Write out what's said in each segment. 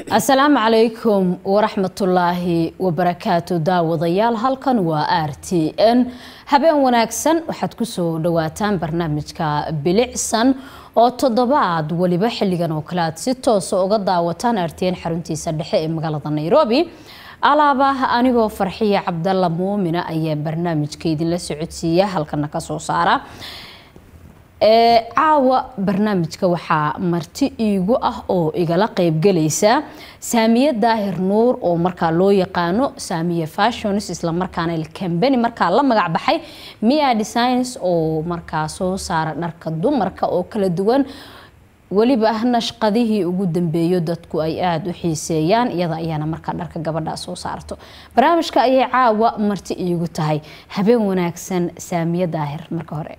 asalaamu calaykum waraxmatullaahi wabarakaatu daawadayaal halkan waa r t n habeen wanaagsan waxaad kusoo dhawaataan barnaamijka bilicsan oo toddobaad weliba xilligan oo kale aad si toosa uga daawataan r t n xaruntiisa dhexe ee magaalada nairobi alaaba anigoo farxiya cabdalla muumina ayaa barnaamijka idinla socodsiiya halkana kasoo saara caawa barnaamijka waxaa marti iigu ah oo igala qeybgelaysa saamiye daahir nuur oo markaa loo yaqaano saamiye fashions islamarkaana cambany markaa la magac baxay mia designs oo markaa soo saara dharka dumarka oo kala duwan weliba nashqadihii ugu dambeeyo dadku ay aada u xiiseeyaan iyada ayaana markaa dharka gabadha soo saarto barnaamijka ayay caawa marti iigu tahay habeen wanaagsan saamiye daahir marka hore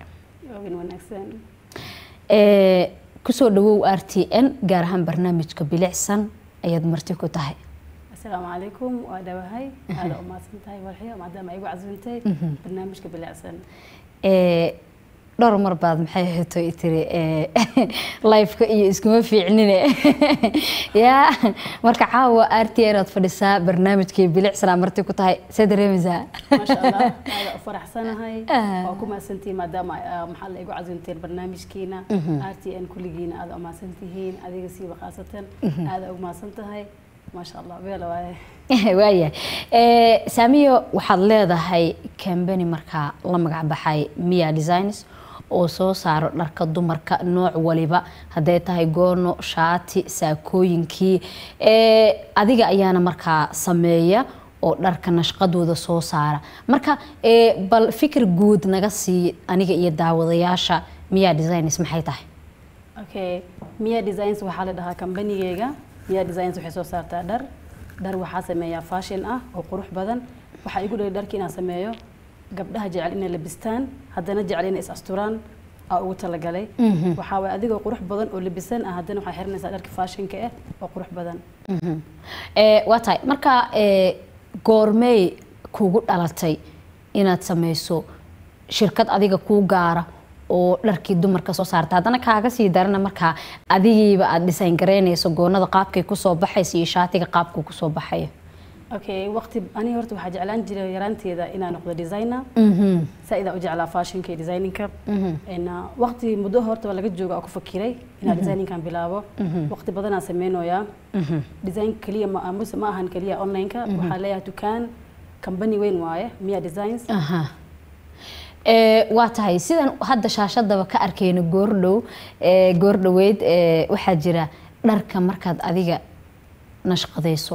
kusoo dhawow r t n gaar ahaan barnaamijka bilicsan ayaad marti ku tahay asalaamu calaykum waa dhawahay aada u mahadsan tahay walxiyo maadaama ay igu casuuntay barnaamijka bilicsan dhowr mar baad maxay ahayto tiri lifeka iyo iskuma fiicnine yaa marka caawa r t n aad fadhisaa barnaamijkii bilicsanaa marti ku tahay see dareemaysaa maasha allah aada u faraxsanahay waa ku mahadsantihiin maadaama maxaa la igu casuunteen barnaamijkiina r t n kulligiina aada u mahadsantihiin adiga siiba khaasatan aada ugu mahadsan tahay maasha allah beela waaye waayahay saamiyo waxaad leedahay cambany markaa la magac baxay mia designs oo soo saaro dharka dumarka nooc waliba hadday tahay goono shaati saakooyinkii adiga ayaana markaa sameeya oo dharka nashqadooda soo saara marka bal fikir guud naga sii aniga iyo daawadayaasha mia designs maxay tahay okay mia designs waxaa la dhahaa kambanigeyga mia designs waxay soo saartaa dhar dhar waxaa sameeyaa fashion ah oo qurux badan waxaa igu dhali dharki inaan sameeyo gabdhaha jecel inay labistaan haddana jecel inay is asturaan aa ugu talagalay waxaa waay adigoo qurux badan oo labisan ah haddana waxaa xiranaysaa dharka fashionka ah oo qurux badan waa tahay marka goormey kugu dhalatay inaad sameyso shirkad adiga kuu gaara oo dharkii dumarka soo saarta haddana kaaga sii darana markaa adigiiba aada dhisayn garaynayso goonada qaabkay kusoo baxaysa iyo shaatiga qaabkuu kusoo baxayo okay waqti aniga horta waxaa jeclaan jiray yaraanteeda inaan noqdo designer saa-idaa u jeclaa fashionka iyo designinka waqti muddo horta waa laga jooga oo ku fakiray inaan designinkan bilaabo waqti badanaa sameynoyaa design keliya muse ma ahan keliya onlineka waxaa leeyahay dukaan company weyn waaye mia designs waa tahay sidan hadda shaashadaba ka arkayno goordhow goordhoweyd waxaa jira dharka markaad adiga nashqadayso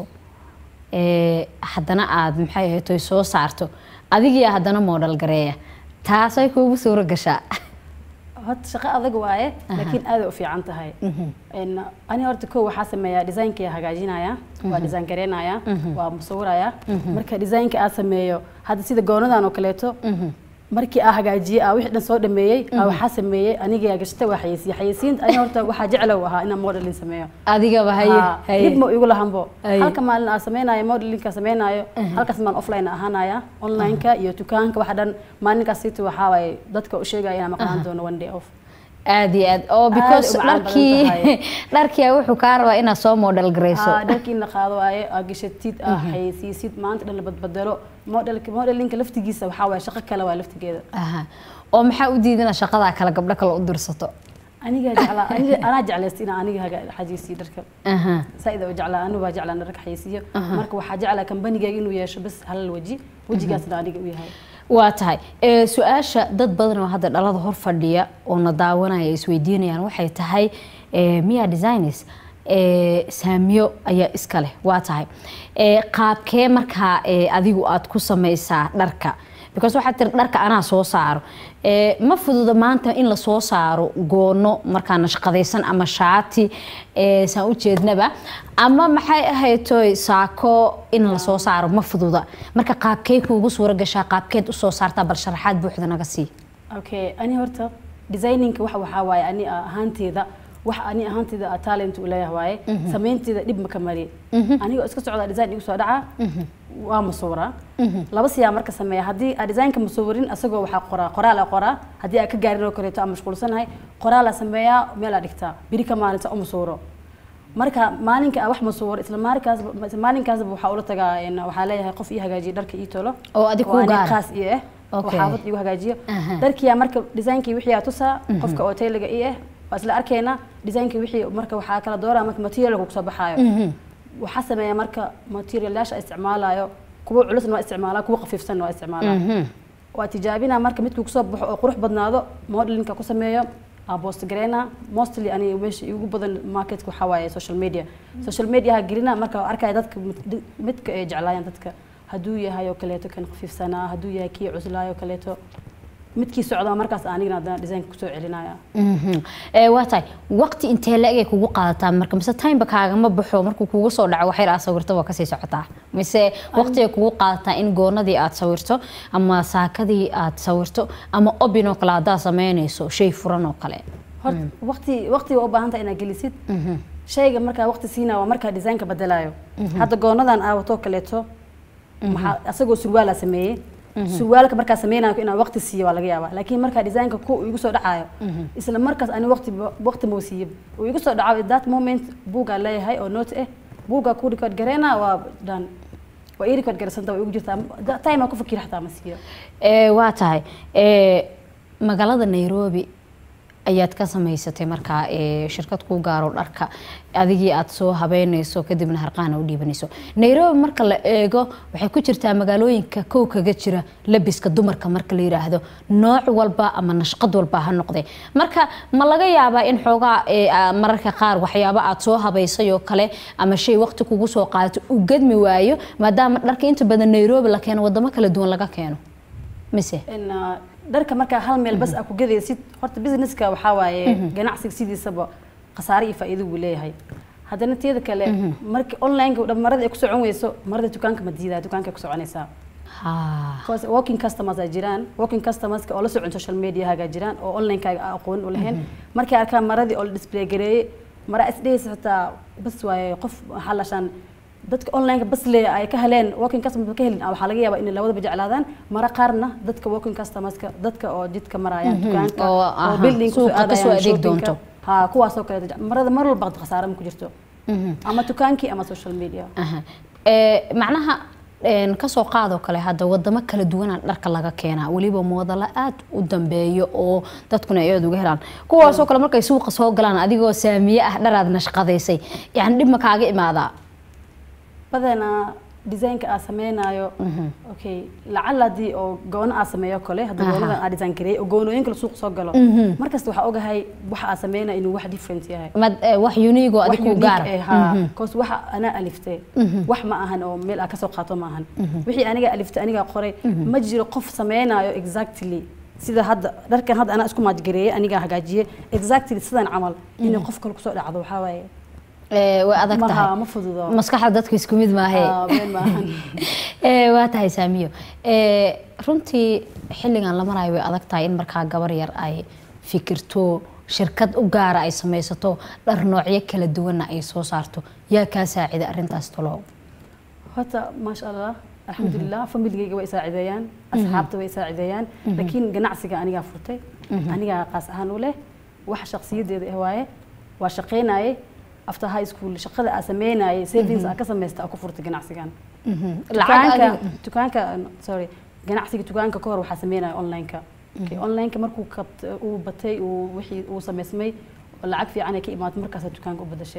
haddana aada maxay ahaytoy soo saarto adigiyaa haddana moodhal gareeya taasay kuugu suuro gashaa horta shaqo adag waaye laakiin aaday u fiican tahay ani horta ko waxaa sameeyaa designkaya hagaajinaya waa design gareynaya waa musawiraya marka designka aad sameeyo hadda sida goonadan oo kaleeto markii aa hagaajiyey aa wixii dhan soo dhameeyey aa waxaa sameeyey aniga gashatay waa xayeysiye xayeysiinta ani horta waxaa jeclow ahaa inaan modelin sameeyo adigaba haye dib ma igu lahanbo halka maalin aa sameynayo modelinka sameynayo halkaas maalin offline ahaanaya onlineka iyo dukaanka waxa dhan maalinkaas siita waxaa waaye dadka u sheegaya inaan maqnaan doono one day off aada iyo aad oo because dharkii dharkia wuxuu kaa rabaa inaad soo model garayso dharkii in la qaado waaye aa gashatid aa xayeysiisid maanta dhan la badbadalo modelka modelinka laftigiisa waxaa waaye shaqo kale waa laftigeeda oo maxaa u diidana shaqadaa kale gabdho kale u dirsato aniga jeclaa anaa jeclaysta inaan aniga xajiisiyo dharka saa-ida u jeclaa anigu baa jeclaa dharka xayeysiiyo marka waxaa jeclaa kambanigayga inuu yeesho bas halal weji wejigaasna aniga u yahay waa tahay su-aasha dad badan oo hadda dhalada hor fadhiya oo na daawanaya isweydiinayaan waxay tahay mia designs saamiyo ayaa iska leh waa tahay qaabkee markaa adigu aad ku sameysaa dharka because waxaad tiri dharka anaa soo saaro ma fududa maanta in la soo saaro goono markaa nashqadaysan ama shaati saan ujeednaba ama maxay ahaytoy saako in la soo saaro ma fududa marka qaabkee kuugu suura gashaa qaabkeed usoo saartaa bal sharaxaad buuxda naga sii okay ani horta designinka waxa waxaa waaye ani ahaanteeda wax ani ahaanteeda talent u leeyahay waaye samaynteeda dhib ma ka mari anigoo iska socda design igu soo dhaca waa masuura laba siyaa marka sameeya haddii aa designka masuurin asagoo waxaa qoraa qoraal aa qoraa haddii aa ka gaarin oo kaleeto aan mashquulsanahay qoraal aa sameeyaa meel aa dhigtaa biri ka maalinta u masuuro marka maalinka aan wax masuur isla maalinkaas isla maalinkaasba waxaa ula tagaa een, waxaa leeyahay qof ii hagaajiya dharka ii tolo Oo adiga kuu oo aniga gaara? khaas ii ah oo Okay. xaafad igu hagaajiyo Aha. dharkiyaa marka designkii wixii aa tusaa qofka oo tayliga ii ah waa isla arkaynaa designkii wixii marka waxaa kala dooraa marka materialka kusoo baxaayo waxaa sameeya marka materialyasha isticmaalayo kuwa culusna waa isticmaalaa kuwa khafiifsanna waa isticmaalaa waa tijaabina marka midkuu kusoo baxo oo qurux badnaado modelinka ku sameeyo aa post gareyna mostly aniga meesha igu badan marketka waxaa waaye social media social mediaha gelina marka waa arkaya dadka mid- midka ay jeclaayaan dadka hadduu yahay oo kaleeto kan khafiifsanaa hadduu yahay kii cuslaayo oo kaleeto midkii socdaa markaas anigana haddana designka kusoo celinaya Mhm. Ee, waa tahay waqti intee la-eg ay kugu qaadataa marka mise timeba kaagama baxo markuu kugu soo dhaco waxyar aad sawirto waa kasii socotaa mise waqti ay kugu qaadataa in goonadii aad sawirto ama saakadii aad sawirto ama obin oo kale haddaad sameynayso shay furan oo kale horta waqti waqtiga u baahan tahay inaad gelisid shayga markaa waqti siinaa waa markaa designka bedelayo hadda goonadan aa watoo kaleeto maxaa asagoo surwaala sameeyey surwaalka markaa sameynayo inaan waqti siiyo waa laga yaabaa laakiin markaa designka ku igu soo dhacayo isla markaas ani waqti waqti mau siiyo uu igu soo dhaco at that moment buugaa leeyahay oo note ah buugaa ku record gareyna waa dhan waa ii record garaysanta waa igu jirtaa Da- time aan ku fakira xataa ma siiyo Ee, waa tahay Ee, magaalada nairobi ayaad ka samaysatay markaa ee, shirkad kuu gaaro dharka adigii aad soo habeynayso kadibna harqaana u dhiibanayso nairobi marka la eego waxay ku jirtaa magaalooyinka kow kaga jira labiska dumarka marka la yiraahdo nooc walba ama nashqad walba ha noqde marka ma laga yaabaa in xoogaa ee, aa, mararka qaar waxyaabo aad soo habaysay oo kale ama shay waqti kugu soo qaadato u gadmi waayo maadaama dharka inta badan nairobi la keeno wadamo kala duwan laga keeno mise in uh, dharka markaa hal meel bas aa ku gadaysid horta businesska waxaa waaye ganacsiga sidiisaba khasaare iyo faa'iido buu leeyahay haddana teeda kale marka onlineka dhan marada ay ku socon weyso marada dukaanka ma diidaa dukaanka ay ku soconaysaa ha because walking customers ay jiraan walking customerska oo la socon social mediahaga jiraan oo onlinekaaga aan aqoon u lahayn markay arkaan maradii oo la display gareeyey mara isdhehaysa xitaa bas waaye qof waxaa lashaan dadka onlineka bas le ay ka heleen walking customers ka helin waxaa laga yaabaa inay labadaba jeclaadaan mara qaarna dadka walking customerska dadka oo jidka marayaan dukaanka oo, oo aha, building kusoo suuqa kasoo aadayaan adeeg shoppingka. doonto. ha kuwaasoo kale marada mar walba khasaare ma ku jirto ama dukaankii ama social media aha Ee, macnaha een, kasoo qaadoo kale hadda wadamo kala duwanaa dharka laga keenaa weliba moodala aad u dambeeyo oo dadkuna ay aad uga helaan kuwaasoo kale markay suuqa soo galaan adigoo saamiye ah dharaad nashqadaysay yani dhib ma kaaga imaadaa badanaa designka aa sameynayo okay lacala haddii oo goono aa sameeyo kale hadda Aha. goonadan aa design gareeyay oo goonooyinka la suuq soo galo markasta waxaa ogahay waxa aa sameynaya inuu wax different yahay mad ee, wax unigo wax adig ku unique gaara eh, ha cause waxa anaa aliftay wax ma ahan oo meel aa kasoo qaato ma ahan wixii aniga aliftay aniga qoray ma jiro qof sameynayo exactly sida hadda dharkan hadda anaa isku maajgareeyay anigaa hagaajiyey exactly sidan camal inay qof kale kusoo dhacdo waxaa waaye Ee, way adag maha tahay ma fududo maskaxda dadku isku mid maahe Ah, been maahan Ee, waa tahay saamiyo Ee, runtii xilligan la marayo way adag tahay in markaa gabar yar ay fikirto shirkad u gaara ay samaysato dhar noocyo kala duwanna ay soo saarto yaa kaa saacida arrintaas talo horta maasha allah alxamdulilah familigayga way saacideeyaan asxaabta way saacideeyaan laakiin ganacsiga anigaa furtay anigaa qaas ahaan u leh wax shakhsiyadeeda ah waaye waa shaqaynaye after high school shaqada aa sameynayay savings aa ka samaysta aa ku furtay ganacsigan dukaanka dukaanka sorry ganacsiga dukaanka ka hor waxaa sameynaya onlineka Okay, onlineka markuu kabt uu batay uu wixii uu samaysmay oo lacag fiican ay ka imaatay markaasaa dukaanka u badashay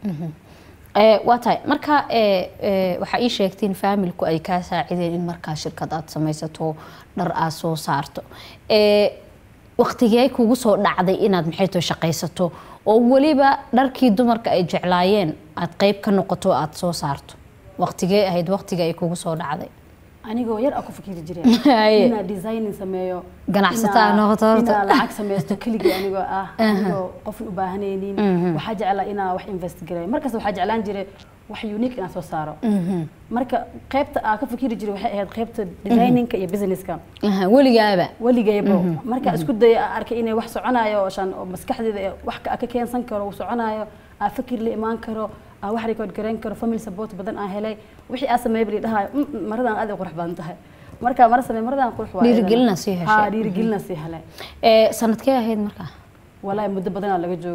Ee, waa tahay marka ee, ee, waxaa ii sheegteen faamilku ay kaa saacideen in markaa shirkad aad samaysato dhar aad soo saarto Ee, waqtigee kugu soo dhacday inaad maxay too shaqaysato oo weliba dharkii dumarka ay jeclaayeen aad qeyb ka noqoto aad soo saarto waqtigee ahayd waqtiga ay kugu soo dhacday anigoo yar aa ku fikiri jiray Haye. inaa designing sameeyo Ganacsato aa inaa- noqoto horta. inaa lacag samaysto keligii anigoo ah anigoo qofna u baahanaynin waxaa jeclaa inaa wax invest gareeyo markaas waxaa jeclaan jiray wax unique inaan soo saaro marka qaybta aa ka fikiri jiray waxay ahayd qaybta designinka iyo businesska Aha, weligaaba weligayba marka isku daya aa arkay inay wax soconayo oo shan oo maskaxdeeda ee wax ka ka keensan karo uu soconayo aa fikir la imaan karo aa wax record gareyn karo family support badan aa helay wixii aa sameeyay bali dhahayo "Mm, mm, maradan aad ay qurux badan tahay marka mara sameey maradan qurux waa Dhiirigelina sii heshay. ha dhiirigelina sii helay Ee, sanadkee ahayd markaa walaahi muddo badanaa laga joogaa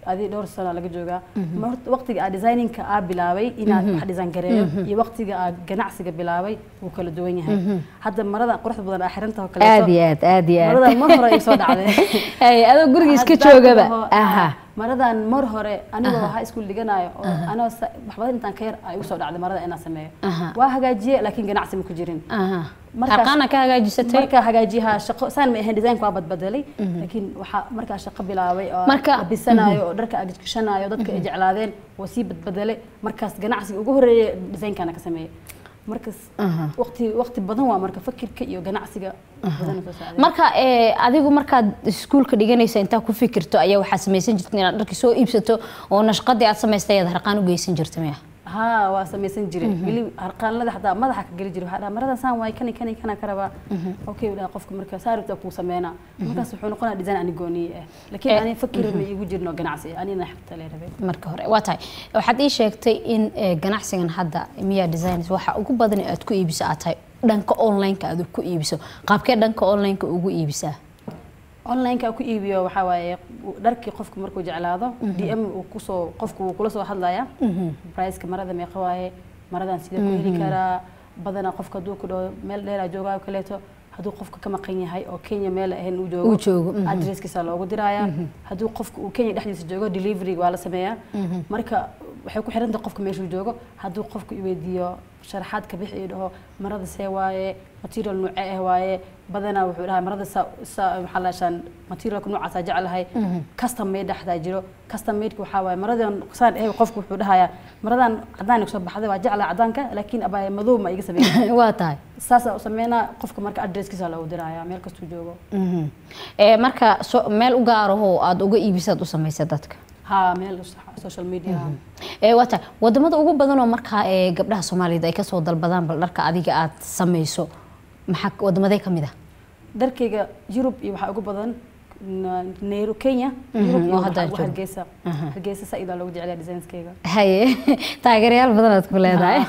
adi dhowr sano laga joogaa Ma horta waqtiga aa designinka aa bilaabay inaad wax design gareeyo iyo waqtiga aa ganacsiga bilaabay wuu kala duwan yahay hadda marada quruxda badan aa xirantaha oo aad kaleeto iyo aad aad iyo aad maradan mar hore ay soo dhacday Ay, adoo guriga iska Haddaan joogaba dhaho, aha maradan mar hore anigoo waxaa iskuul dhiganayo oo anoo sa- waxbadan intaan ka yar ay igu soo dhacday marada inaan sameeyo Aha. waa hagaajiye laakiin ganacsi ma ku jirin aha Markaas- harqaana ka hagaajisatay markaa hagaajiyaha shaqo saan ma ahayn design waa badbedelay laakiin waxaa markaa shaqo bilaabay oo Marka- labisanayo oo dharka agashanayo dadka ay jeclaadeen waa sii badbedelay markaas ganacsiga ugu horeeya designkana ka sameeyay markaas Aha. waqti waqti badan waa marka fakirka iyo ganacsiga badan soo saaray marka ee, adigu markaad iskuulka dhiganaysa intaa ku fikirto ayaa waxaad samaysan jirta inaad dharkii soo iibsato oo nashqadii aad samaystay ayaad harqaan u geysan jirta miya haa waa samaysan jiray weli harqaanlada xataa madaxa ka geli jiray waxaa dhaha maradan saan waay kani kani kana ka rabaa okay dhaha qofka marka saaribta kuu sameynaa markaas wuxuu noqonaa design ani gooniye ah laakiin Eh, ani fakir ma iigu jirno ganacsi anina xigta lee rabay marka hore waa tahay waxaad ii sheegtay in ee, ganacsigan hadda miya designers waxa ugu badan ee aad ku iibiso aad tahay dhanka online-ka aad ku iibiso qaabkee dhanka online-ka ugu iibisaa online-ka ku iibiyo waxaa waaye dharkii qofku markuu jeclaado dm uu kusoo qofku wuu kula soo hadlaya priceka marada meeqa waaye maradan sidee ku heli karaa badanaa qofka hadduu ku dhaho meel dheeraa joogaa oo kaleeto hadduu qofka ka maqan yahay oo kenya meel ahayn uu joogo Uu joogo, mhm. adresskiisa loogu diraya hadduu qofka uu kenya dhexdiisa joogo delivery waa la sameeyaa marka waxay ku xirantahay qofka meeshuu joogo hadduu qofka iweydiiyo sharaxaad ka bixi iyo dhaho marada see waaye material nuuce ah waaye badanaa wuxuu dhahaa marada sa sa maxaa la shaan materialka noocaasaa jeclahay custom made dhexdaa jiro custom madeka waxaa waaye maradan saan eh qofku wuxuu dhahayaa maradan cadaan iga soo baxday waa jeclaa cadaanka laakiin abaa madow ma iga sameeyay waa tahay saasaa u sameynaa qofka marka adresskiisa loogu diraya meel kastuu joogo Mhm. Ee, marka so- meel u gaaraho aad uga iibisaad u samaysa dadka haa meel social media ee waa tahay wadamada ugu badan oo markaa ee gabdhaha soomaaliyeed ay kasoo dalbadaan bal dharka adiga aad samayso maxaa wadamadee ka mid ah dharkayga yurub iyo waxaa ugu badan na- nairu kenya yurub iyo oo hadda waxa- joogo. hargeysa hargeysa saa-id aa loogu jeclaya designskayga haye taageerayaal badan aad ku leedahay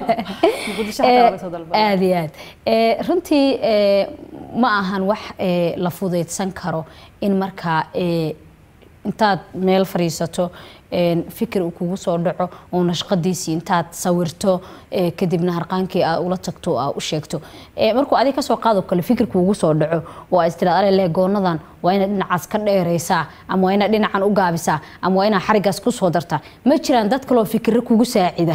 muqdisho xataa waa laga soo dalbada aad iyo aad Ee, runtii ee, ma ahan wax ee, la fudaydsan karo in markaa ee, intaad meel fadhiisato een, fikir uu kugu soo dhaco oo nashqadiisii intaad sawirto ee, kadibna harqaankii aad ula tagto oo aad u sheegto Ee, markuu adiga kasoo qaado kale fikir kugu soo dhaco oo aad istiraad alele goonadan waa inaad dhinacaas ka dheeraysaa ama waa inaad dhinacan u gaabisaa ama waa inaad xarigaas ku soo dartaa ma jiraan dad kaloo fikiro kugu saacida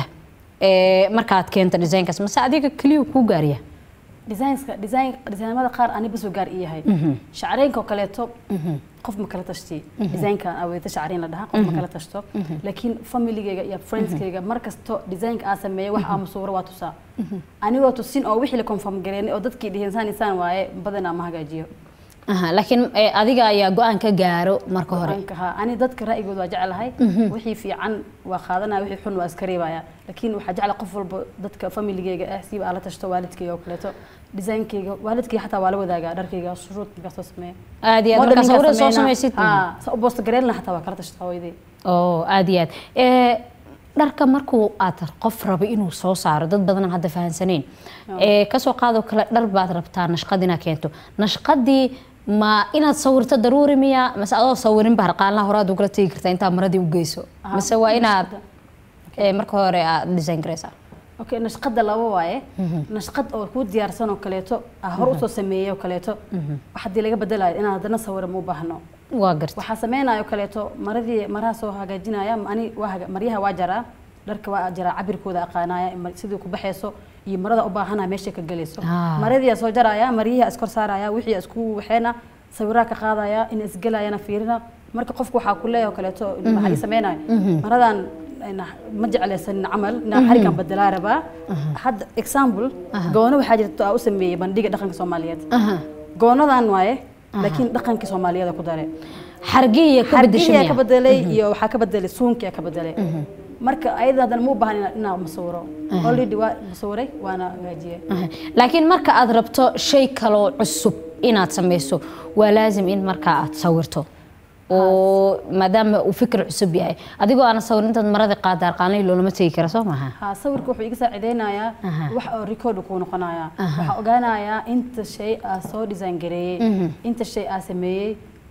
ee, markaad keento designkaas mase adiga keliya kuu gaariya designska design designamada qaar ani basoo gaar i yahay shacareynka oo kaleeto qof ma kala tashti designka aweyta shacareyn la dhahaa qof ma kala tashto laakiin familigayga iyo friendskayga mar kasto designka aa sameeya wax aa masuuro waa tusaa anigoo tusin oo wixii la confirm gareynay oo dadkii dhihin saan isaan waaye badanaa ma hagaajiyo Aha, laakiin ee, adiga ayaa go-aan ka gaaro marka hore Go'aanka, haa. ani dadka ra'yigooda waa jeclahay wixii fiican waa qaadanaya wixii xun waa iska reebaya laakiin waxaa jecla qof walba dadka familigeyga ah siiba aan la tashto waalidkayga oo kaleeto designkayga waalidkayga xataa waa la wadaagaa dharkayga shuruud markaa soo sameeya aad iyo aad markaa sawirada soo samaysid haa sa u boosta gareelna xataa waa kala tashtaa hooyaday oo aad iyo aad Ee, dharka markuu aad qof rabo inuu soo saaro dad badan aan hadda fahansaneyn ee kasoo qaado kale dhar baad rabtaa nashqad inaad keento nashqadii ma inaad sawirto daruuri miya mase adoo sawirinba harqaanlaha hore aad ugula tegi kartaa intaa maradii u geyso Aha, mase waa inaad nashqada. ee, marka hore aad design garaysaa okay nashqada laba waaye nashqad oo kuu diyaarsan oo kaleeto aa hor usoo sameeyay oo kaleeto wax haddii laga bedelayo inaan haddana sawira ma u baahno waa garta waxaa sameynayo kaleeto maradii maraha soo hagaajinaya ani waa haga- maryaha waa jaraa dharka waa jaraa cabirkooda aqaanaya mar- sidii ku baxayso iyo marada u baahanaya meeshay ka gelayso Ah. maradii soo jaraya maryihii iskor saaraya wixii isku waxeena sawiraa ka qaadaya in isgelayana fiirina marka qofku waxaa ku leeyahay oo kaleeto maxaa ii sameynayo maradan ina- ma jeclaysanin camal inaa xarigan bedelaa rabaa hadda example goono waxaa jirta aa u sameeyey bandhiga dhaqanka soomaaliyeed Aha. goonadan waaye laakiin dhaqankii soomaaliyeed ku dare xargiya ka bedesho xargiyaa ka miya bedelay iyo waxaa ka bedelay suunkiyaa ka bedelay marka ayada haddana ma u baahan ina- inaa masawiro already waa masawiray waana hagaajiyey Aha. laakiin marka aad rabto shay kaloo cusub inaad samayso waa laazim in markaa aad sawirto oo maadaama uu fikir cusub yahay adigoo aan sawirin intaad marada qaada arqaanlay loolama tegi kara soo maaha ha sawirka wuxuu iga saacideynayaa Aha. wax oo record kuu noqonayaa waxaa ogaanayaa inta shay aa soo design gareeyey inta shay aa sameeyey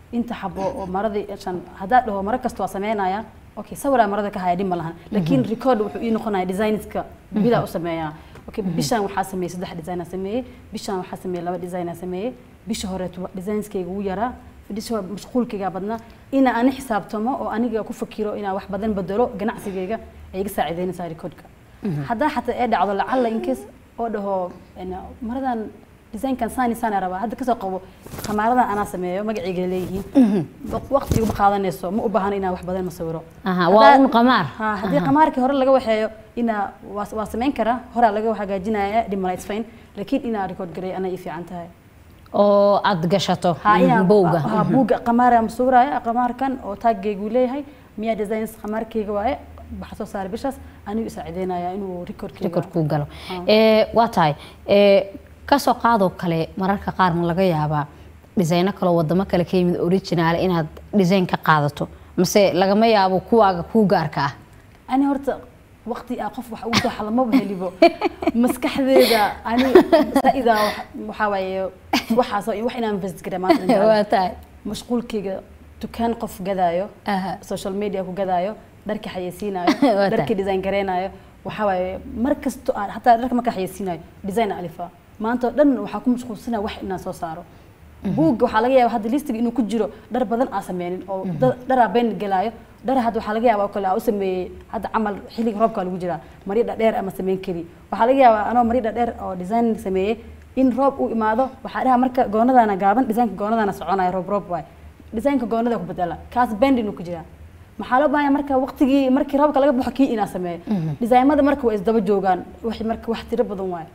inta xabo oo maradii shan haddaa dhaho mara kasta waa sameynaya okay sawiraa marada ka haya dhib ma lahan laakiin record wuxuu ii noqonaya designska bidaa u sameeyaa okay bishaan waxaa sameeyey saddex design aan sameeyey bishaan waxaa sameeyey laba design aan sameeyey bisha horeeto designskayga ugu yaraa bisha mashquulkayga badnaa ina ani xisaabtamo oo aniga ku fakiro inaa wax badan bedelo ganacsigayga ay iga saacideynaysaa recordka haddaa xataa ee dhacdo lacalla incase oo dhaho een, maradan designkan saani saani rabaa hadda kasoo qabo khamaaradan anaa sameeyo magacayga leeyihiin waqti iguma qaadanayso ma u baahno inaan wax badan ma sawiro Aha, waa Haddaa- un qamaar. Ha, haddii qamaarkii hore laga waxeeyo inaa waa waa samayn karaa horaa laga hagaajinaya dhimala it's fine laakiin inaa record garay anay ii fiican tahay oo aad gashato ha inaa bowga ha buugga qamaara ma sawiraya qamaarkan oo taaggaygu leeyahay miyaa designs qamaarkayga waaye waxa soo saaray bishaas anigu isaacideynaya inuu recordkayga recordkuu galo Ee, waa tahay ee, kasoo qaadoo kale mararka qaar ma laga yaabaa dhisayno kaloo wadamo kale ka yimid original inaad design ka qaadato mase lagama yaabo kuwaaga kuu gaarka ah ani horta waqti aa qof wax ugu soo xalamaba helibo maskaxdeeda ani saida waxaa waaye waxaas wax inaan invest gara maanta aan jeclahay. waa tahay mashquulkayga dukaan qof gadaayo Aha. social media ku gadaayo dharka xayeysiinayo Waa dharka tahay. design gareynayo waxaa waaye mar kasto aan hataa dharka marka xayeysiinayo design alifa maanta oo dhan waxaa ku mashquulsanaya wax inaan soo saaro buugga waxaa laga yaaba hadda listiga inuu ku jiro dhar badan aan sameynin oo da- dharaa been gelaayo dhar hadda waxaa laga yaaba oo kale aan u sameeyey hadda camal xilliga roobka lagu jiraa maryo dhadheer ama sameyn kari waxaa laga yaabaa anoo maryo dhadheer oo design sameeyey in roob uu imaado waxaa dhaha marka goonadaana gaaban designka goonadaana soconaya roob roob waay designka goonada ku bedela kaas bend inuu ku jiraa maxaa loo baahan marka waqtigii markii roobka laga baxo kii inaa sameeyo designmada marka waa isdaba joogaan wax marka wax tiro badan waaye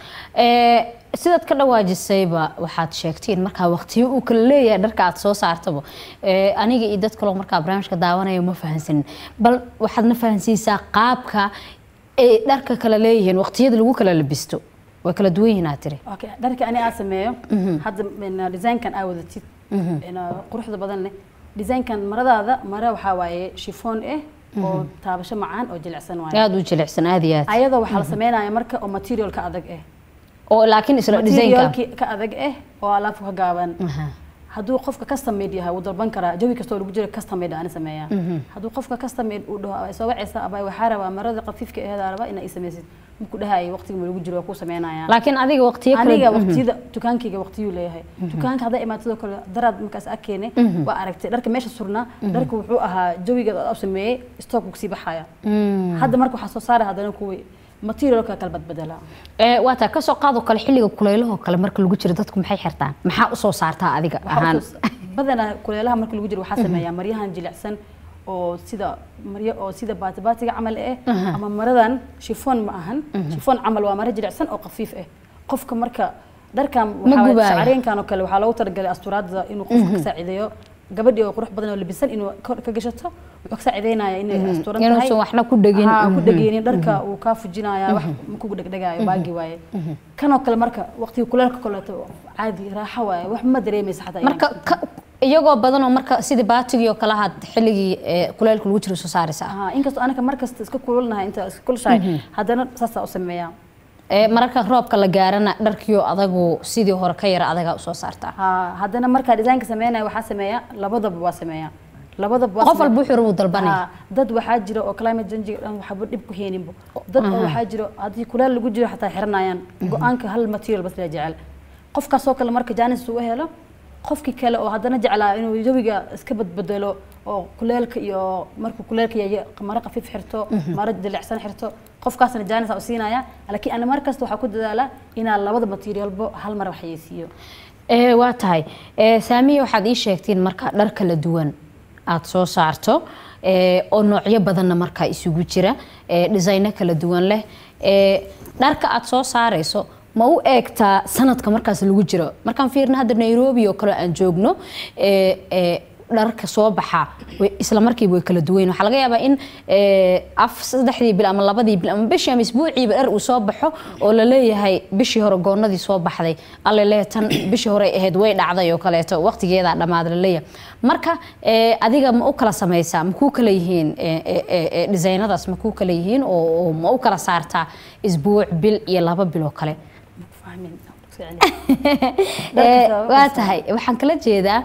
Ee, sidaad ka dhawaajisayba waxaad sheegteen markaa waqtiyo uu kala leeyahay dharka aad soo saartaba Ee, aniga iyo dad kaloo markaa barnaamijka daawanaya ma fahansanin bal waxaadna fahansiisaa qaabka ay dharka kala leeyihiin waqtiyada lagu kala labisto way kala duwan yihiin aad tiri okay dharka ani aa sameeyo hadda ina designkan aa wadatid ina quruxda badan leh designkan maradaada mara waxaa waaye shifoon ah oo taabasho macaan oo jilicsan waaye aada u jilicsan aada iyo aad ayadoo waxaa la sameynaya marka oo material ka adag ah oo laakiin isla designka materialki ka adag ah oo alaabka ka gaaban Aha. hadduu qofka custom made yahay wuu dalban karaa jawi kastoo lagu jiro custom made aan sameeyaa hadduu qofka custom made uu dhaho ay soo wacaysa aba waxaa rabaa marada qafiifka aheeda rabaa inaa i samaysid markuu dhahayo waqtiga ma lagu jiro waa kuu sameynaya laakiin adiga waqtiyo kala aniga Mhm. waqtiyada dukaankayga waqtiyuu leeyahay dukaanka hadday imaatadoo kale daraad markaas ag keenay waa aragtay dharka meesha surnaa dharka wuxuu ahaa jawiga u sameeyey stock kusii baxaya Mm. hadda marka waxaa soo saara haddana kuwii materialka kala badbedela Ee, waa taa kasoo qaadoo kale xilliga kuleylahoo kale marka lagu jiro dadku maxay xirtaan maxaa usoo saartaa adiga ahaan badanaa kuleelaha marka lagu jiro waxaa sameeyaa maryahan jilicsan oo sida maryo oo sida baatibaatiga camal eh ama maradan shifoon ma ahan shifoon camal waa maro jilicsan oo khafiif ah qofka marka dharkan Ma gubaayo. shacareenkan oo kale waxaa loogu talagalay asturaadda inuu qofka ka saacideeyo gabadhii oo qurux badan oo labisan inuu kor ka gashato wuxuu ka saacideynaya inay asturan tahay inuusan waxna ku dhegin Haa, ku Mhm. dhegeynin dharka uu kaa fujinaya wax kugu dhegdhegaayo baagi waaye kanoo kale marka waqtiga kuleelka kaleeto caadi raaxo waaye wax ma dareemaysa xataa marka ka- iyagoo badanoo marka sidii baatigii oo kale ahaad xilligii ee, kuleylka lagu jiro soo saaraysaa haa inkastoo anaka markasta iska kululnahay inta iska kulushahay haddana saasaa u sameeyaa Ee, mararka roobka la gaarana dharkiyo adagu sidii hore ka yara adagaa usoo saartaa haa haddana markaa design-ka sameynaya waxaa sameeyaa labadaba waa sameeyaa labadaba waa qof sameeyaa. walba wuxuu rabuu dalbanaya Haa, dad waxaa jira oo climate change dhan waxba dhib ku heeninbo dad oo waxaa jira haddii kuleel lagu jiro xataa xiranayaan go-aanka hal material bas la jecel qofkaasoo kale marka jaanis uu helo qofkii kale oo haddana jeclaa inuu jawiga iska badbedelo oo kuleelka iyo markuu kuleelka yahay maro khafiif xirto maro jilicsan xirto qofkaasna jaanis u siinaya laakiin ana mar kasta waxaa ku dadaalaa inaan labada materialbo hal mar waxyeysiiyo Ee, waa tahay Ee, saamiya waxaad ii sheegtiin marka dhar kala duwan aad soo saarto ee, oo noocyo badanna markaa isugu jira ee, dhisayno kala duwan leh Ee, dharka aad soo saarayso ma u eegtaa sanadka markaas lagu jiro markaan fiirna hadda nairobi oo kale aan joogno ee, ee, dharka soo baxa way- isla markiiba way kala duwan yihiin. waxaa laga yaabaa in ee, af saddexdii bil ama labadii bil ama bishii ama isbuuciiba dhar uu soo baxo oo la leeyahay bishii hore goonadii soo baxday alle lee tan bishii hore ay ahayd way dhacday oo kaleeto waqtigeedaa dhammaaday la leeyahay marka ee, adiga ma u kala samaysaa ma kuu kala yihiin ee, ee, ee, ee, designadaas ma kuu kala yihiin oo oo ma u kala saartaa isbuuc bil iyo laba bil oo kale fahmin Ee, waa tahay waxaan kala jeedaa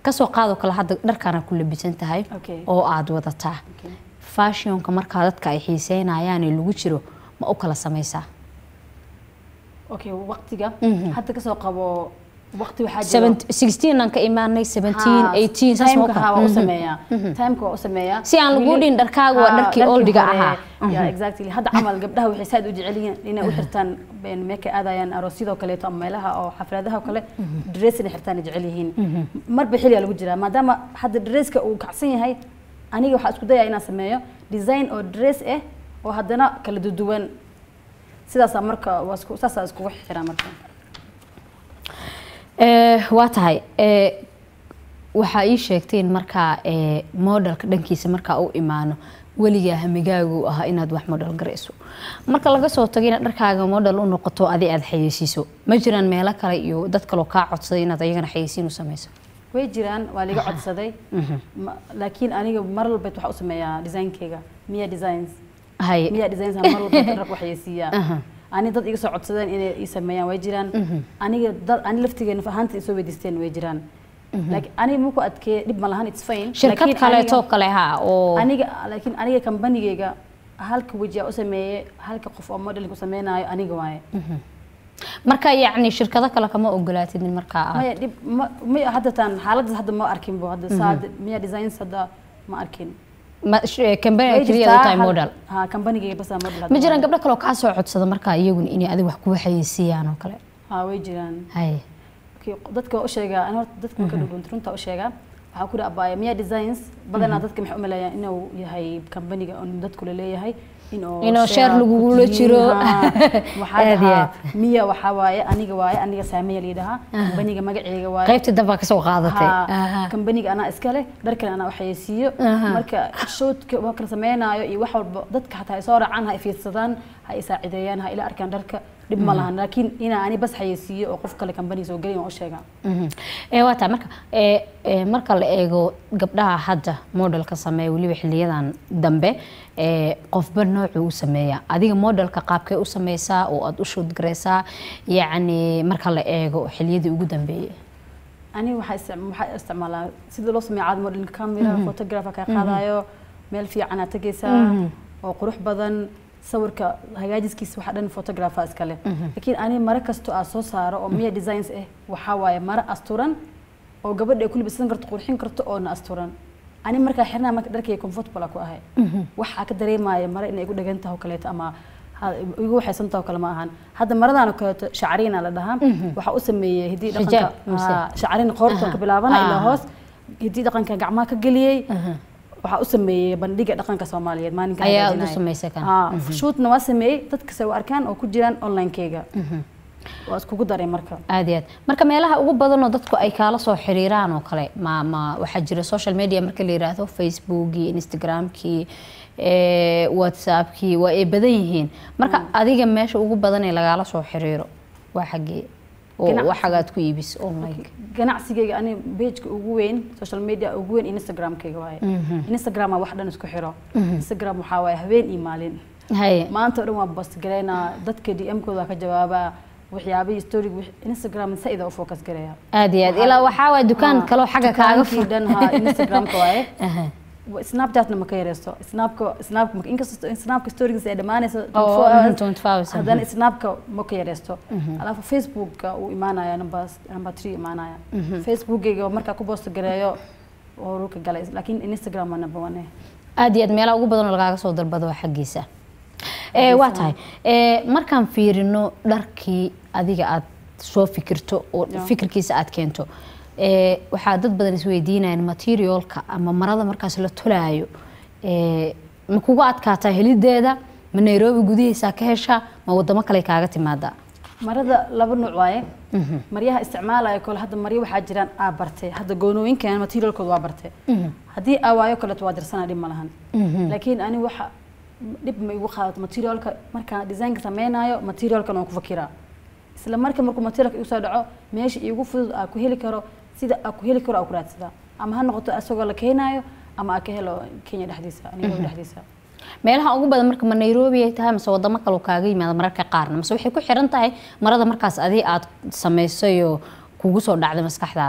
kasoo qaadoo kale hadda dharkaana ku labisan tahay Okay. oo aada wadataa Okay. fashionka markaa dadka ay xiiseynayaane lagu jiro ma u kala samaysaa okay waqtiga hadda kasoo qabo waqti waxaa jiro 16 aan ka imaanay 17 18 saas moo timeka kale. waa u sameeyaa timeka waa u sameeyaa Si aan lagu Weli- dhihin dharkaaga waa Haa, dharkii dharkii oldiga hore. ahaa. Yeah, exactly hadda camal gabdhaha waxay saad u jecel yihiin inay u xirtaan een, meekay aadayaan aroosyadoo kaleeto ama meelaha oo xafladaha oo kale dress inay xirtaan ay jecel yihiin marba xilligaa lagu jiraa maadaama hadda dresska uu kacsan yahay aniga waxaa isku dayaa inaan sameeyo design oo dress ah oo haddana kala duduwan sidaasaa marka waa isku saasaa iskugu xiraa marka Eh, waa tahay eh, waxaa ii sheegteen markaa eh, modelka dhankiisa markaa u imaano weligaa hamigaagu ahaa inaad wax model garayso marka laga soo tago inaad dharkaaga model u noqoto adi aad xayeysiiso ma jiraan meelo kale iyo dad kaloo kaa codsaday inaad ayagana xayeysiin u samayso way jiraan waa liga codsaday Ma- laakiin aniga mar walbeed waxaa u sameeyaa designkeyga miya designs haye miya designs mar walbeed dhar waxayeysiiyaa Aha. ani dad iga soo codsadeen inay ii sameeyaan way jiraan aniga dad ani laftigeena ahaanta isoo weydiisteen way jiraan laakiin aniga maku adkee dhib ma lahan it's fine shirkad Laakiin kaleetoo aniga- kale ha oo aniga laakiin aniga kambanigeyga halka weji aa u sameeyey halka qof oo modelka u sameynaayo aniga waaye marka yacni shirkado kale kama ogolaatidin markaa aad maya dhib ma maya hadda taan xaaladdaas hadda ma arkin bo hadda saa miya designs hadda ma arkin ma sh- company Way keliya u jirtaa tahay hal- model ha kambanigeyga basaa model hadda ma jiraan waaye. gabdho kaloo kaa soo codsada markaa iyaguna inay adiga wax kuga xayeysiiyaan oo kale ha way jiraan haye Okay, dadka waa u sheegaa ani horta dadka marka dhudhunta runta u sheegaa waxaa ku dhaabaya miya designs badanaa dadka maxay u maleeyaan inuu yahay kambaniga oo dadku laleeyahay inuu Inuu share ku lagugula tihiin, jiro. haa. waxaa Aad iyo dhahaa aad. miya waxaa waaye aniga waaye aniga saameya layidhahaa kambaniga magaceega waaye qaybtii dambaa kasoo qaadatay Haa, Aha. kambaniga anaa iska leh dharkan anaa waxayeysiiyo Aha. marka shoodka waa kala sameynaayo iyo wax walba dadka xataa ay soo raacaan ha i fiirsadaan ha i saacideeyaan ha ila arkaan dharka dhib ma lahan laakiin inaa ani bas xayeysiiyo oo qof kale kambaniga soo gelin waan u sheegaa Mhm. ee waa taa marka ee ee, marka la eego gabdhaha hadda modelka sameeya weliba xiliyadan dambe ee qofba noocuu u sameeya adiga modelka qaabkee u sameysaa oo aad u shoot gareysaa yacni marka la eego xiliyadii ugu dambeeyay ani waxaa istic- waxaa isticmaalaa sida loo sameeyo caad modeling camera photographer kaa qaadayo meel fiican aad tegaysaa oo qurux badan sawirka hagaajiskiisa waxaa dhan photographer iska leh laakiin ani mare kasto aad soo saaro oo miya designs ah waxaa waaye mare asturan oo gabadha ay ku libisan karto qurxin karto oona asturan ani markaa xirnaa marka dharkayga comfortable aan ku ahay waxaa ka dareemaya mare inay igu dhagan tahay oo kaleeto ama ha- igu waxaysan tahay oo kale ma ahan hadda maradan oo kaleeto shacriina la dhahaa waxaa u sameeyey hiddii Xijaab, dhaqanka mise? haa, shacrin qoorta ka bilaabana ilaa Aha. hoos hiddii dhaqanka gacmaha ka geliyey waxaa u sameeyey bandhiga dhaqanka soomaaliyeed maalinka Ayaa hagaajinaya. u samaysay kan? Haa, shootna waa sameeyey dadkase u arkaan oo ku jiraan onlinekeyga waa iskugu daray marka aad iyo aad marka meelaha ugu badanoo dadku ay kaala soo xiriiraan oo kale ma ma waxaa jira social media marka la yiraahdo facebookii instagramkii ee, whatsappkii waa ay badan yihiin marka adiga meesha ugu badan ee lagaala soo xiriiro waa xaggee oo Ganacsi. waxagaad ku iibis online ganacsigeyga ani pageka ugu weyn social media ugu weyn instagramkeyga waaye instagram waa wax dhan isku xiro instagram waxaa waaye habeen iyo maalin haye maanta oo dhan waa post garaynaa dadka dm-kooda waa ka jawaabaa waxyaabihii story instagram saida u focus gareeya aad iyo aad ilaa waxaa waay dukaan Haa, kaloo xagga kaaga dukaankii fur dhan haa instagramka waaye Aha. snapchatna ma ka yareysto snapka snapka ma- inkastoo snapka stories ay dhamaanayso Oo, 24 hours, 24 hours, haddana snapka ma ka yareysto alafu facebookka uu imaanaya number number 3 imaanaya facebookgayga markaa ku post gareeyo oo ruka galay laakiin instagram waa number 1 aad iyo aad meelaha ugu badan oo lagaaga soo dalbado waa xaggiisa ee waa tahay ee markaan fiirino dharkii adiga aad soo fikirto oo Ya. fikirkiisa aad keento ee waxaa dad badan isweydiinayaan materialka ama marada markaas la tolaayo ee ma kugu adkaataa helideeda ma nairobi gudihiisa ka heshaa ma wadamo kale kaaga timaadaa marada laba nuuc waaye maryaha isticmaalaya kole hadda maryo waxaa jiraan aa bartay hadda goonooyinkan materialkooda waa bartay haddii aa waayo kaleeto waa dirsana dhib ma lahan laakiin ani waxa dhib ma igu qaadato materialka markaan designka sameynayo materialkan waan ku fakiraa isla marka markuu materialka igu soo dhaco meesha iigu fudud aa ku heli karo sida aa ku heli karo aa ku raadsadaa ama ha noqoto isagoo la keenayo ama aa ka helo kenya dhexdiisa nairobi dhexdiisa meelaha ugu badan marka ma nairobi ay tahay mase wadamo kale kaaga yimaada mararka qaarna mase waxay ku xiran tahay marada markaas adi aad samaysay oo kugu soo dhacday maskaxdaada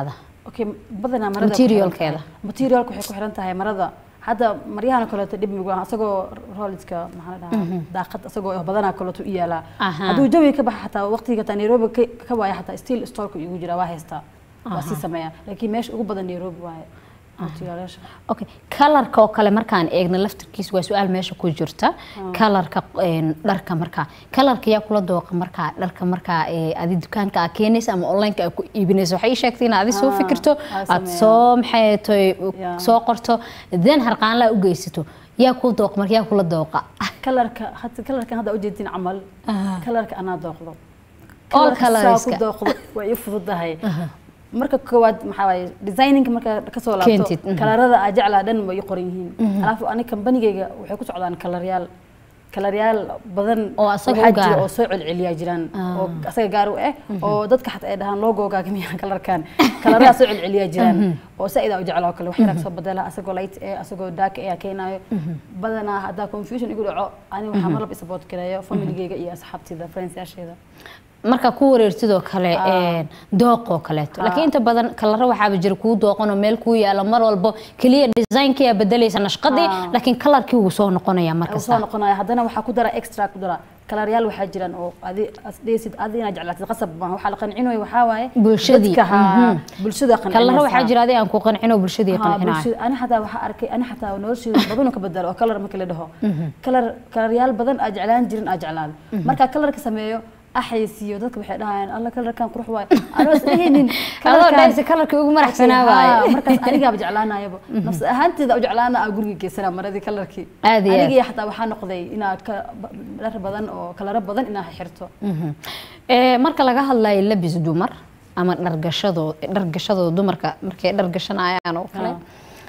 okay badanaa marada Materialkeeda. materialka waxay ku xiran tahay marada hadda maryahan kaleeto dhib migu ah asagoo rollidka maxaa la dhahaa daaqad asagoo badanaa kaleeto u yaalaa Aha. hadduu jawi ka baxa xataa waqtiga taa nairobi ka- ka waaya xataa still storeka igu jira waa haystaa waa sii sameeyaa laakiin meesha ugu badan nairobi waaye materialyasha okay kalarka oo kale markaan eegno laftirkiisa waa su-aal meesha ku jirta kalarka een, dharka markaa kalarka yaa kula dooqa markaa dharka markaa ee, adi dukaanka aa keenaysa ama onlineka aa ku iibinaysa waxay ii sheegtay inaad adi soo Ah, fikirto aa aad sameeyaa. soo maxay tahay Yeah. soo qorto then harqaanlaa u geysato yaa kuu dooqa marka yaa kula dooqa kalarka hadda kalarkan hadda ujeedin camal Ah. kalarka anaa dooqdo All Kalarka saa colorska. ku dooqdo waa ii fududahay marka koowaad maxaa waaye designinka marka kasoo laabto Keentid, mhm. kalarada aa jeclaa dhan way ii qoran yihiin alaafu ani kambanigayga waxay ku socdaan kalaryaal kalaryaal badan Oo asaga waxaa u gaar jira ah. oo soo celceliyaa jiraan Ah. oo asaga gaar u ah oo dadka xataa ay dhahaan logooga miyaa kalarkan kalaradaa soo celceliyaa jiraan oo saa-idaa u jeclaa oo kale wax yaraa soo badala asagoo light eh asagoo dark eh aa keenaayo badanaa haddaa confusion igu dhaco ani waxaa mar laba support gareeyo familigayga iyo asxaabtida friendsyaasheeda markaa ku wareertidoo kale Ah. een, dooqoo kaleeto Ah. laakiin inta badan kalaro waxaaba jira kuu dooqanoo meel kuu yaalo mar walbo keliya designkii aa bedelaysa nashqadii Ah. laakiin kalarkii wuu soo noqonaya soo markasta noqonaya haddana waxaa ku dara extra ku dara kalaryaal waxaa jiraan oo adi asdheesid adi inaad jeclaatid qasab maaha waxaa la qancinayo waxaa waaye Bulshadii, dadka haa mhm. bulshada kalaro waxaa qancinaysa jira adi aan ku qancino bulshadii ها qancinayo bulshada ani xataa waxaa arkay ani xataa nolosheeda badan oo ka bedelo oo kalar marka la dhaho kalar kalaryaal badan aa jeclaan jirin aa jeclaada marka kalarka sameeyo axaysiiyo dadka waxay dhahayaan alla kalarkan qurux waaye anoo isdhehaynin adoo dhaysa kalarkii ugu maraxsanaa Haa, waaye markaas anigaaba jeclaanayaba nafs ahaanteeda u jeclaana aa guriga geysanaa maradii kalarkii Aad iyo aad. anigii xataa waxaa noqday inaad ka dhar badan oo kalaro badan inaad xirto Mhm. Ee, marka laga hadlayo labis dumar ama dhargashadoo dhargashadoo dumarka markay dhargashanayaan oo kale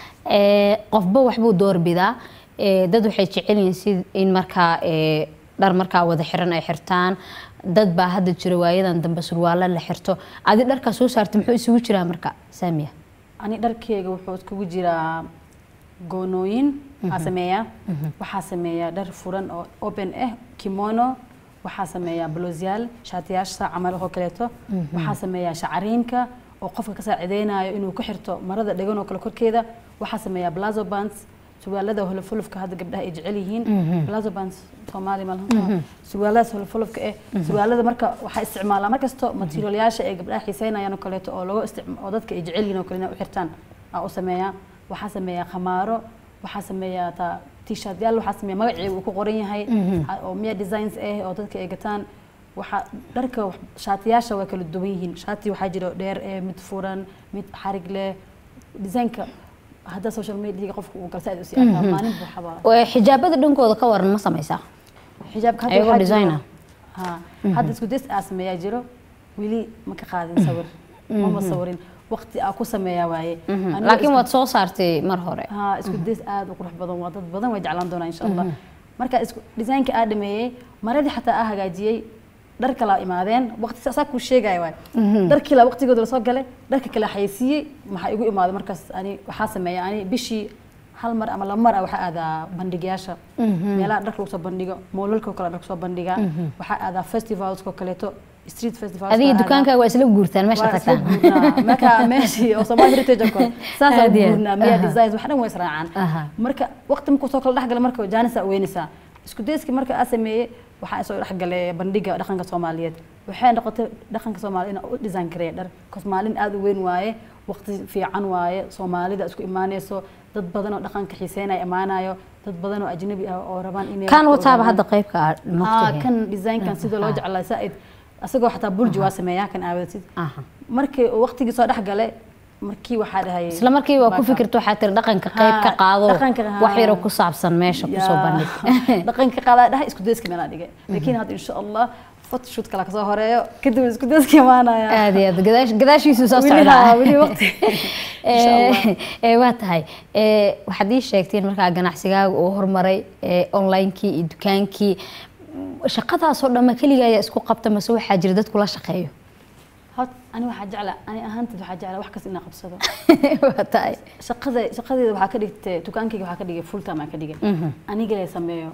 ee, qofba waxbuu doorbidaa Ee, dad waxay jecel yihiin si in markaa ee, dhar markaa wada xiran ay xirtaan dad baa hadda jira waayadan dambe surwaalo la xirto adi dharkaa soo saartay muxuu isugu jiraa marka saamiya ani dharkeyga wuxuu iskugu jiraa goonooyin aa sameeyaa waxaa sameeyaa dhar furan oo open ah kimono waxaa sameeyaa blousyaal shaatiyaasha camal oo kaleeto waxaa sameeyaa shacariinka oo qofka ka saacideynayo inuu ku xirto marada dhegan oo kale korkeeda waxaa sameeyaa blazo bands surwaalada holofulufka hadda gabdhaha ay jecel yihiin blazo bands soomaali malaha surwaaladaas holofulufka eh surwaalada marka waxaa isticmaalaa markasto materialyaasha ay gabdhaha xiiseynayaan oo kaleeto oo lagu isticma oo dadka ay jecel yihiin oo kale inay u xirtaan aa u sameeyaa waxaa sameeyaa khamaaro waxaa sameeyaa taa t-shirtyaal waxaa sameeyaa magacii uu ku qoran yahay oo miya designs ah oo dadka ay gataan waxaa dharka wax- shaatiyaasha way kala duwan yihiin shaati waxaa jira dheer eh mid furan mid xarig leh designka hadda social media qofka uu galsa aad u sii arkaa maalin buu xabaa Ee, xijaabada dhankooda ka waran ma samaysaa xijaabka hadda Ayagoo waxaa jiro- designer. ha hadda isku days aa sameeyaa jiro weli ma ka qaadin sawir mama sawirin waqti aa ku sameeyaa waaye Aniga laakiin isku- waad soo saartay mar hore ها isku days aad u qurux badan waa dad badan way jeclaan doonaa insha allah marka isku design-ka aa dhameeyey maradii xataa aa hagaajiyey dhar kala imaadeen waqti saa kuu sheegaya waay dharkii la waqtigooda lasoo galay dharka kala xaysiiyey maxaa igu imaaday markaas ani waxaa sameeya ani bishii hal mar ama laba mar ah waxaa aadaa bandhigyaasha meelaha dharka lagu soo bandhigo moolalka oo kale dharka soo bandhigaa waxaa aadaa festivalska oo kaleeto street festivals adiga dukaankaaga waa isla guurtaan meesha waa isla tagtaan guurnaa marka meeshii oo Somali Heritage oo kale saas Aad iyo aad. guurnaa miya Aha. designs wax dhan way israacaan Aha. marka waqti markuu soo kala dhexgala marka jaanisa weynaysaa isku dayski marka aa sameeyey waxaa soo dhexgalay bandhiga dhaqanka Soomaaliyeed waxay noqotay dhaqanka Soomaaliyeed inaan u design gareeyo dhar kos maalin aad u weyn waaye waqti fiican waaye Soomaalida isku imaanayso dad badan oo dhaqanka xiiseynaya imaanayo dad badan oo ajnabi ah oo rabaan inay kan wax wataaba ogaadaan. hadda qaybka aad haa noqotay kan designkan sida loo jeclaa saaid asagoo xataa bulji waa sameeyaa kan aawadatid Aha. markii uu waqtigii soo dhex galay markii waxaa dhahay isla markii waa ku fikirta waxaa tiri dhaqanka qayb ka Haa, qaado dhaqanka, haa. wax yaro ku saabsan meesha kusoo bandhig dhaqanka qaadaa dhahay isku dayska meelaa dhigay laakiin hadda insha allah photoshoot kala kasoo horeeyo kadib isku dayska imaanaya aad iyo aad gadaash gadaashiisu soo Weli socdaa haa, weli waqti. Insha Allah. Ee, ee, waa tahay ee, waxaad ii sheegteen markaa ganacsigaaga uu horumaray ee, online-kii iyo dukaankii shaqadaasoo dhamma keliga ayaa isku qabta mase waxaa jira dad kula shaqeeyo hot ani waxaa jeclaa ani ahaanteed waxaa jeclaa wax kasta inaan qabsado waa tahay shaqada shaqadeeda waxaa ka dhigtay dukaankayga waxaa ka dhigay full time aan ka dhigay aniga la sameeyo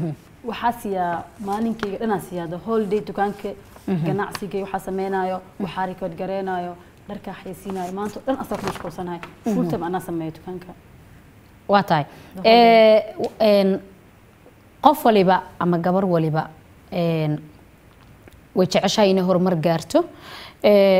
waxaa siiyaa maalinkayga dhanaa siiyaa the whole day dukaanka ganacsiga waxaa sameynayo waxaa record gareynayo dharkaa xaysiinayo maanta oo dhan asaga ku mashquulsanahay full time anaa sameeyo dukaanka waa tahay The Eh, een, qof waliba ama gabar waliba een, way jeceshahay inay horumar gaarto Eh,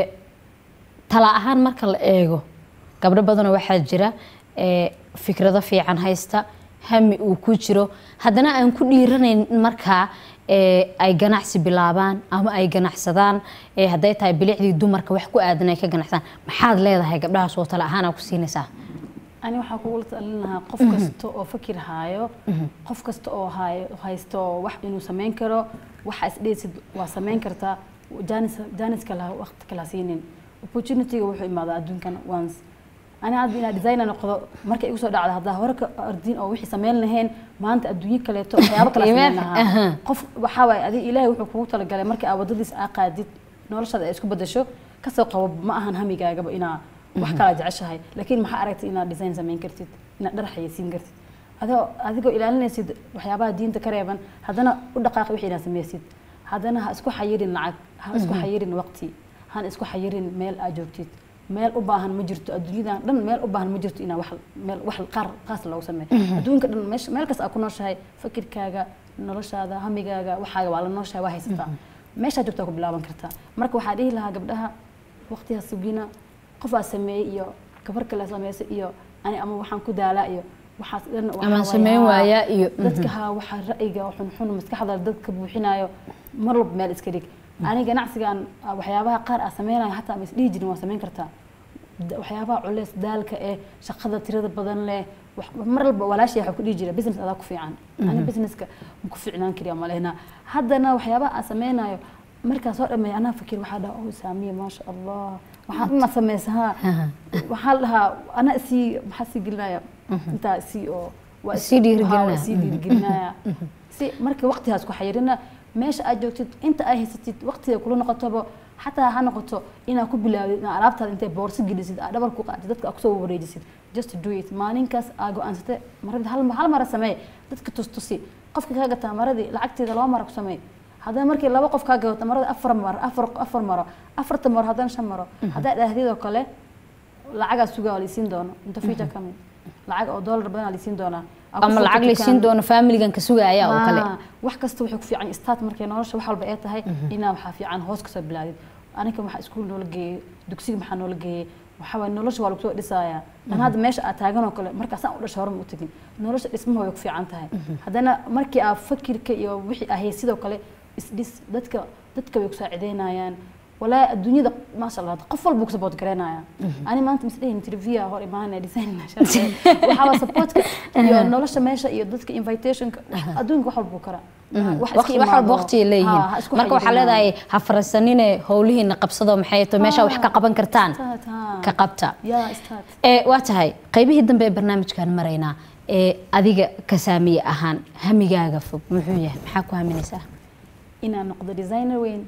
tala ahaan marka la eego gabdho badanoo waxaa jira eh, fikrado fiican haysta hami uu ku jiro haddana aan ku dhiiranayn in markaa eh, ay ganacsi bilaabaan ama ay ganacsadaan eh, hadday tahay bilicdii dumarka wax ku aadan ay ka ganacsadaan maxaad leedahay gabdhahaas oo tala ahaan aa ku siinaysaa ani waxaa kugula talin lahaa qof kasta oo fakir haayo qof kasta oo haayo haysto wax inuu samayn karo waxa isdheesid waa samayn kartaa jaanis jaaniska laha waqti kala siinin opportunityga wuxuu imaadaa adduunkan once ani hadda inaa designer noqdo marka igu soo dhacda haddaa hore ka ardiin oo wixii samayn lahayn maanta adduunyo kaleeto waxyaabo kala samayn Aha. lahaa qof waxaa waaye adiga ilaahay wuxuu kugu talagalay marka aad wadadiis aa qaadid noloshaada ay isku bedasho kasoo qabo ma ahan hamigaagaba inaa wax kala jeceshahay laakiin maxaa aragtay inaad design samayn kartid inaad dhar xayeysiin kartid adoo adigoo ilaalinaysid waxyaabaha diinta ka reeban haddana u dhaqaaqi wixii inaad samaysid haddana ha isku xayirin lacag ha isku xayirin waqti han isku xayirin meel aad joogtid meel u baahan ma jirto adduunyadan dhan meel u baahan ma jirto inaa wax meel wax qaar qaas loogu sameeyo adduunka dhan meesha meel kasta aad ku nooshahay fakirkaaga noloshaada hamigaaga waxaaga waa la nooshahay waa haysataa meeshaa joogtaa ku bilaaban kartaa marka waxaa dhihi lahaa gabdhaha waqtigaa sugina qof aa sameeyey iyo gabar kale sameysay iyo ani ama waxaan ku daalaa iyo waxaas dhan waxaa Ama waaye, samayn haa, waayaa iyo- dadka haa waxaa ra'yiga xunxun maskaxda dadka buuxinayo mar walba meel iska dhig ani ganacsigan ah, waxyaabaha qaar aa sameynayo hataa ma isdhihi jirin waa samayn kartaa Da- waxyaabaha culeys daalka eh shaqada tirada badan leh wax- mar walba walaashay waxaa ku dhihi jira business adaa ku fiican ani businesska ma ku fiicnaan kariya malehna haddana waxyaabaha aan sameynayo markaa soo dhameeya anaa fakir waxaa dhaha oh saamiya maasha allah waxaan ima sameysahaa waxaa la dhahaa anaa isii maxaa sii gelinaya intaa isii oo waa is- Isii dhiirigelinaya. haa, waa isii dhiirigelinaya si marka waqtigaas ku xayirina meesha aad joogtid inta ay haysatid waqtiga kula noqotoba xataa ha noqoto inaad ku bilaawdid inaad alaabtaada intay boorso gelisid aad dhabar ku qaadid dadka aad kusoo wareejisid just do it maalinkaas aa go-aansatay maradii hal, hal mara samee dadka tustusi qofka kaa gataa maradii lacagteeda laba mara ku samee haddana markii laba qof kaa gadato marada afar maro afar afar maro afarta maro haddana shan maro haddaa dhaahdid oo kale lacagaa sugaa waa laysiin doono inta future coming lacag oo dollar badan aa laysiin doonaa Aa ku ama furto lacag laysiin dukaan. doono familigan ka sugaya oo kale Ah, wax kasta wuxuu ku fiican start markay nolosha wax walba ay tahay inaa waxaa fiican hoos kasoo bilaadid aniga waxaa iskuul noola geeyey dugsiga maxaa noola geeyey waxaa waye nolosha waa lagu soo dhisayaa an hadda meesha aad taagan oo kale markaasaan u dhashay hore ma u tegin nolosha dhismaha way ku fiican tahay haddana markii aad fakirka iyo wixii ahay sidoo kale isdhis dadka dadka way ku saacideynayaan walaa adduunyada maasha allah qof walba ku support garaynaya ani maanta misdhehin interview hor imaanaya design waxaa waa supportka iyo nolosha meesha iyo dadka invitationka adduunka wax walba kara wax iska waqti wax walba imaado. waqti ay leeyihiin Ha, ha isku marka waxaa xayirinayo. leedahay ha farasanine howlihiina qabsado maxay to meesha wax ka qaban kartaan Start, ha. ka qabta Yeah, start. ee waa tahay qaybihii dambe ee barnaamijkan maraynaa ee adiga ka saamiye ahaan hamigaaga fog muxuu yahay maxaa ku haminaysaa inaan noqdo designer weyn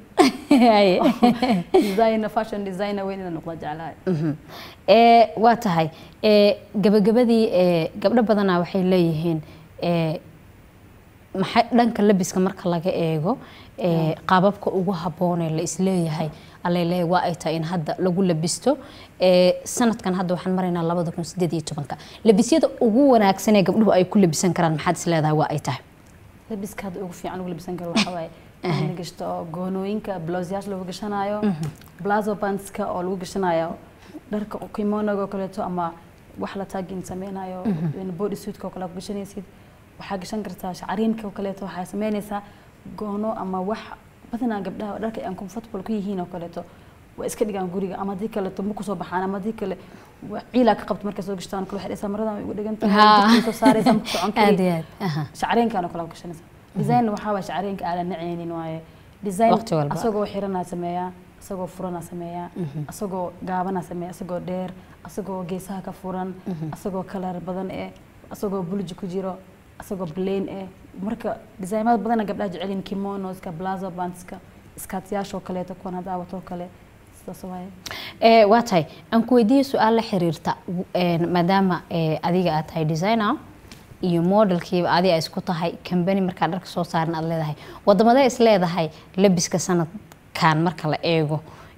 designer fashion designer weyn inaan noqdo jeclahay Mhm. ee waa tahay ee gabagabadii ee gabdho badanaa waxay leeyihiin ee maxay dhanka labiska marka laga eego ee qaababka ugu habboon ee la isleeyahay alaleeyahay waa ay tahay in hadda lagu labisto ee sanadkan hadda waxaan maraynaa labada kun sideed iyo tobanka labisyada ugu wanaagsan ee gabdhuhu ay ku labisan karaan maxaad isleedahay waa ay tahay labiska hadda ugu fiican lagu labisan karo waxaa waaye in la gashto oo goonooyinka blouseyaasha lagu gashanayo blazo pantska oo lagu gashanayo dharka kimonoga oo kaleeto ama wax la taagin sameynayo body suitka oo kale ku gashanaysid waxaa gashan kartaa shacariinka oo kaleeto waxaa sameynaysaa goono ama wax badanaa gabdhaha dharka aan comfortable ku yihiin oo kaleeto waa iska dhigaan guriga ama haddii kaleeto ma kusoo baxaan ama haddii kale wa- ciilaa ka qabto markay soo gashtaan kale waxay dhahaysaa maradan way igu dhigan tahay Haa. jidkay soo saaraysaa ma ku socon kari aad iyo aad aha. shacareenkaan oo kale ku gashanaysa design waxaa waay shacareenka aadan nacaynin waaye design Waqti walba. asagoo xiranaa sameeyaa asagoo furanaa sameeyaa asagoo gaabanaa sameeyaa asagoo dheer asagoo geesaha ka furan asagoo kalar badan eh asagoo bulji ku jiro asagoo plain eh marka designada badana gabdhaha jecelin kimonoska blazo bandska iskaatiyaasha oo kaleeto kuwan hadda watoo kale sidaas waaye ee waa tahay aan ku weydiiye su-aal la xiriirta een, maadaama ee, adiga aad tahay designer iyo modelkiiba adiga ay isku tahay kambani markaa dharka soo saaran aad leedahay wadamadee is leedahay labiska sanadkan marka la eego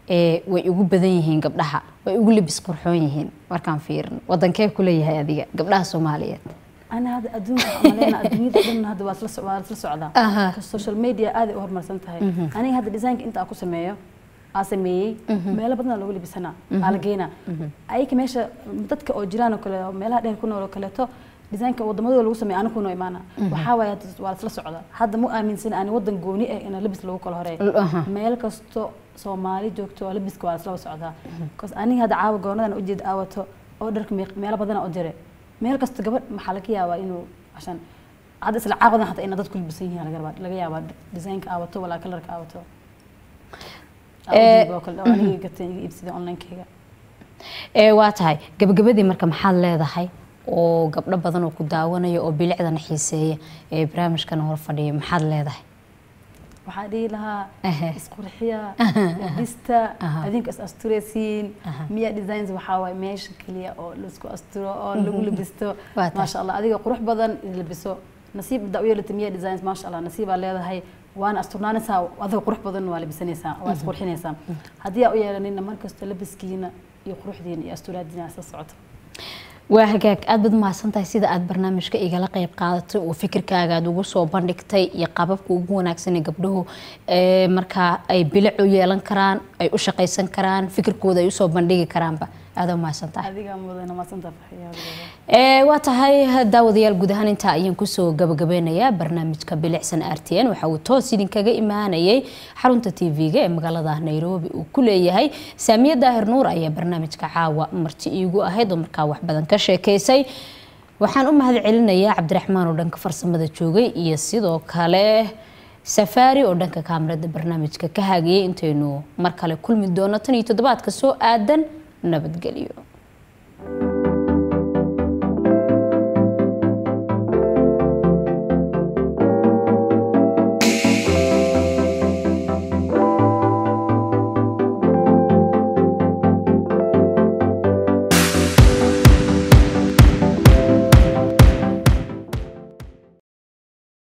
ee way ugu badan yihiin gabdhaha way ugu libis qurxoon yihiin markaan fiirino wadankee ku leeyahay adiga gabdhaha soomaaliyeed أنا هذا أدون عملنا أدوني ضمن هذا واصل واصل صعدة أها. السوشيال ميديا هذا أهر مرسن تهاي أنا هذا ديزاين أنت أكو سميه أسميه ميلا بدنا لو اللي بسنا على جينا أي كميشة متتك أو جيران وكلا ميلا ده كنا ولا كلا تو ديزاين كوضم هذا لو سمي أنا كنا إيمانا وحاول واصل صعدة هذا مو آمن سنة أنا ودن جوني أنا لبس لو كل هراي أها. meel kasto soomaali joogto oo labiska waa isla socdaa bcause aniga hadda caawa goonadan ujeed aawato oo dharka meeq- meelo badana u jire meel kasta gabadh maxaa laga yaabaa inuu ashan hadda isla caawadan hataa ina dadku labisan yihiin laga yaabaa- laga yaabaa design-ka aawato walaa kalarka aawato Eh, oo kale oo aniga gatay iga iibsaday online-kayga ee waa tahay gabagabadii marka maxaad leedahay oo gabdho badan oo ku daawanaya oo bilicdana xiiseeya ee barnaamijkana hor fadhiya maxaad leedahay waxaa dhihi lahaa Ehe. isqurxiya labista Aha. adinka is asturaysiin Aha. miya designs waxaa waaye meesha keliya oo laisku asturo oo lagu labisto Waa tahay. maasha allah adiga qurux badan is labiso nasiib da u yeelata miya designs maasha allah nasiibaa leedahay waana asturnaanaysaa adiga qurux badan waa labisanaysaa waa isqurxinaysaa haddii aa u yeelanina markasta labiskiina iyo quruxdiina iyo asturaadiina isla socoto waa hagaag aad baad mahadsantahay sida aad barnaamijka igala qeyb qaadatay oo fikirkaaga aad ugu soo bandhigtay iyo qababka ugu wanaagsan ee gabdhuhu ee markaa ay bilic u yeelan karaan ay u shaqaysan karaan fikirkooda ay usoo bandhigi karaanba aada mahadsantahay adigaa mudana maasanta farxiya ee waa tahay daawadayaal guud ahaan intaa ayaan kusoo gabagabeynayaa barnaamijka bilicsan r t n waxa uu toos idinkaga imaanayay xarunta tv-ga ee magaalada nairobi uu ku leeyahay saamiye daahir nuur ayaa barnaamijka caawa marti iigu ahayd oo markaa wax badan ka sheekeysay waxaan u mahad celinayaa cabdiraxmaan oo dhanka farsamada joogay iyo sidoo kale safaari oo dhanka kaamirada barnaamijka ka hagayay intaynu mar kale kulmi doono tan iyo toddobaadka soo aadan nabadgelyo